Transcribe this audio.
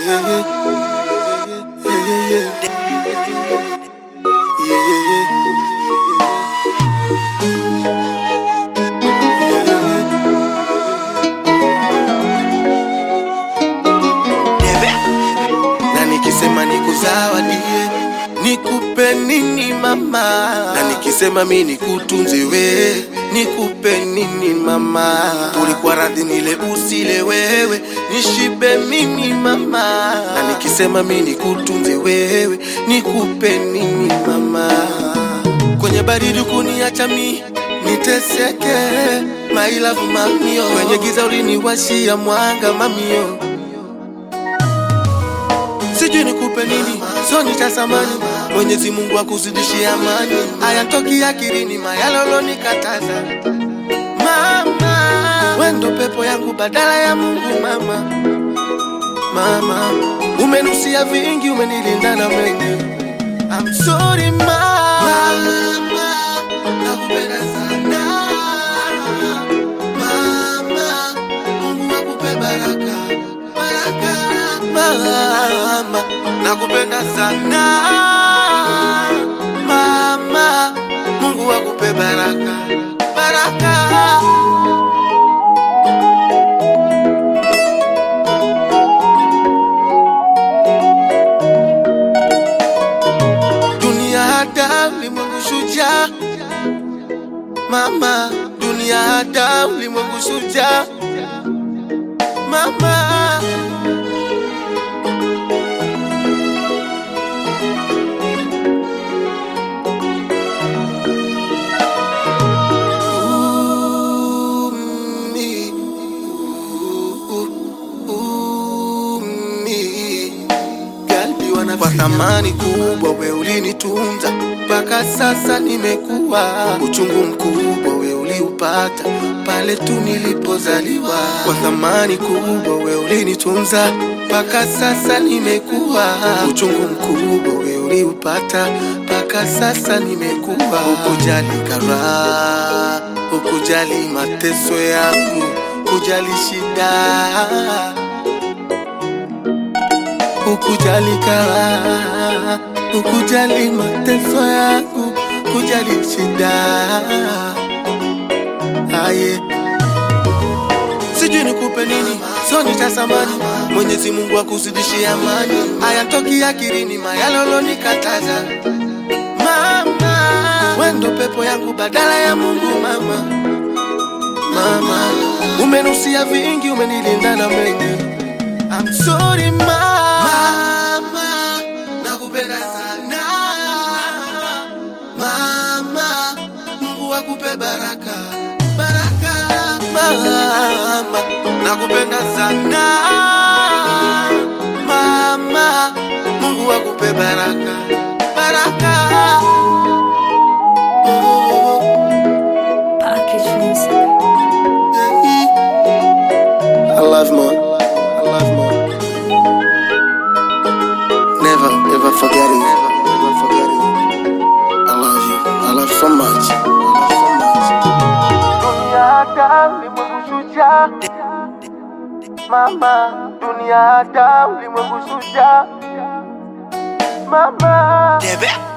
na nikisema nikuzawadie nikupe nini mama na nikisema mi nikutunze we nikupe nini mama ulikuwa radhi nile usile wewe nishibe mimi mama na nikisema mi nikutunze wewe nikupe nini mama kwenye baridi kuniacha mi niteseke my love mamio kwenye giza uliniwashia mwanga mamio sijui nikupe nini, so nitasamani. Mwenyezi Mungu akuzidishie amani, hayatoki akilini mayalolo nikataza. Mama, wendo pepo yangu badala ya Mungu. Mama, mama, umenusia vingi, umenilinda na mengi. I'm sorry mama, nakupenda sana mama, Mungu akupe baraka baraka mama, nakupenda sana mama, Mungu akupe baraka baraka. Dunia hada ulimwengu shujaa, mama, dunia hada ulimwengu shujaa, mama. Umi, u- umi. Galbi wana kwa thamani kubwa, we ulinitunza mpaka sasa nimekuwa. Uchungu mkubwa we uliupata pale tu nilipozaliwa. Kwa thamani kubwa we ulinitunza mpaka sasa nimekuwa. Uchungu mkubwa we uliupata mpaka sasa nimekuwa. Ukujali karaha, ukujali mateso yangu, kujali shida ukujali karaha, ukujali mateso yangu, kujali shida aye sijui nikupe nini, so nitasamani. Mwenyezi Mungu akuzidishie amani, hayatoki akilini mayalolo nikataza. Mama, wendo pepo yangu badala ya Mungu. Mama, mama, umenusia vingi, umenilinda na mengi. I'm sorry mama, nakupenda sana mama, Mungu akupe baraka baraka mama, nakupenda sana mama, Mungu akupe baraka baraka. Oh, Package music. yeah. I love mom. I love mom. Never, ever forget it. Never forget it. I love you. I love so much. I love so much. Mama, dunia hata ulimwengu shujaa. Mama,